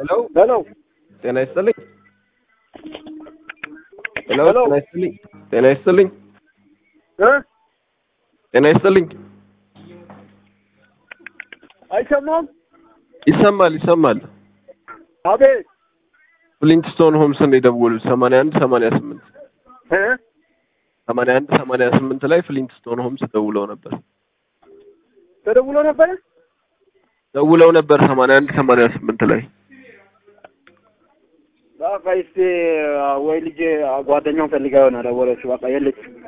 ሄሎ ሄሎ ጤና ይስጥልኝ። ሄሎ ሄሎ። ጤና ይስጥልኝ። ጤና ይስጥልኝ። እ ጤና ይስጥልኝ። አይሰማም? ይሰማል ይሰማል። አቤት ፍሊንትስቶን ሆምስን የደወሉት ሰማንያ አንድ ሰማንያ ስምንት እ ሰማንያ አንድ ሰማንያ ስምንት ላይ ፍሊንትስቶን ሆምስ ደውለው ነበር ተደውሎ ነበረ? ደውለው ነበር ሰማንያ አንድ ሰማንያ ስምንት ላይ በቃ እስቲ ወይ ልጅ ጓደኛውን ፈልጋ ይሆናል ደወለችው። በቃ የለችም።